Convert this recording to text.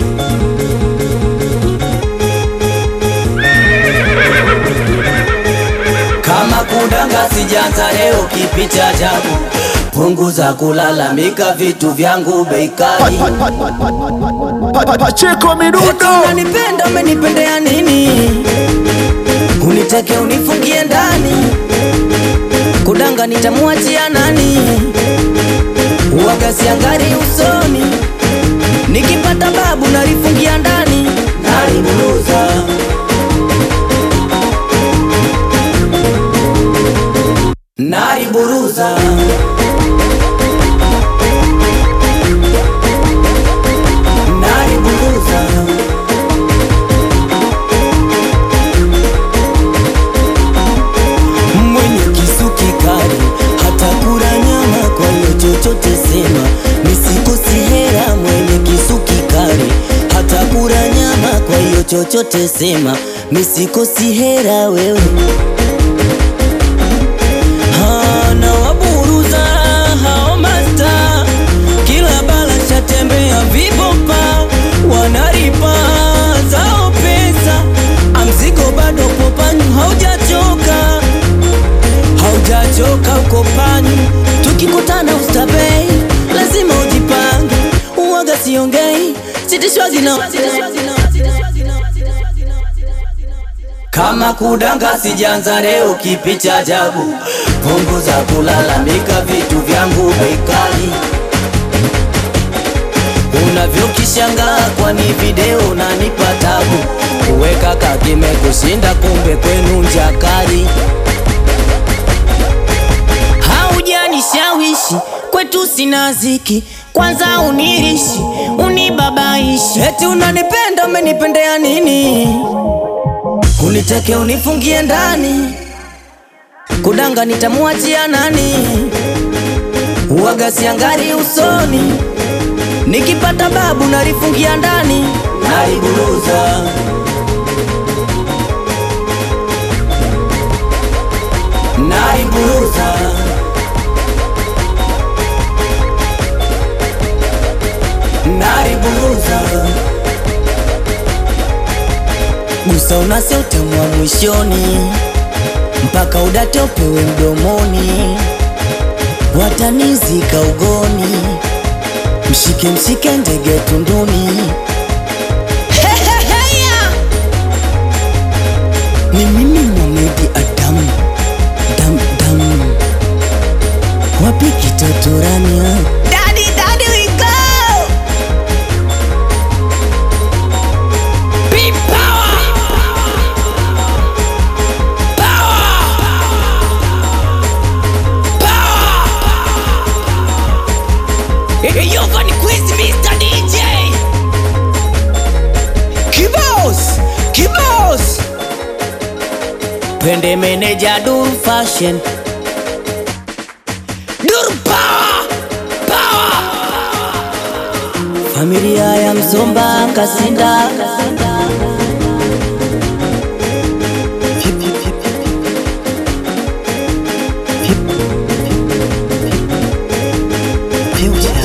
Kama kudanga sijaanza leo, kipi cha ajabu? Punguza kulalamika, vitu vyangu bei kali. Pa- pa- Pacheko Eti midundo unanipenda, umenipendea nini? Unitake unifungie ndani, kudanga nitamwachia nani? Uwaga siangari usoni, nikipata babu nalifungia ndani, naliburuza naliburuza naliburuza mwenye kisu kikali hata kula nyama, kwa hiyo chochote sema, nisikosi hera. Mwenye kisu kikali hata kula nyama, kwa hiyo chochote sema, nisikosi hera wewe Ha, na waburuza hao masta kila bala shatembea vibopa wanaripa zao pesa amzigo bado popanyu haujachoka haujachoka uko panyu tukikutana ustabei lazima ujipange uwaga siongei sitishwazi na kama kudanga sijaanza leo, kipi cha ajabu? Punguza kulalamika, vitu vyangu bei kali. Unavyokishangaa kwani video nanipa tabu, kuweka kakime kushinda, kumbe kwenu nja kali. Haujanishawishi kwetu sina ziki, kwanza unirishi unibabaishi, eti unanipenda, umenipendea nini? Unitake unifungie ndani, kudanga nitamwachia nani? Uwaga siangari usoni, nikipata babu nalifungia ndani, naliburuza naliburuza naliburuza gusa unase utamwa mwishoni mpaka udate upewe mdomoni watanizika ugoni mshike mshike ndege tunduni Heheheya! ni mimi Mohamed Adamu dam dam wapi kitotorania Daddy, daddy, we go! Big power! You're gonna quiz Mr. DJ! Kibos! Kibos! Pende meneja Duru Fashion Duru Power! Power! Familia ya Msomba Kasinda Future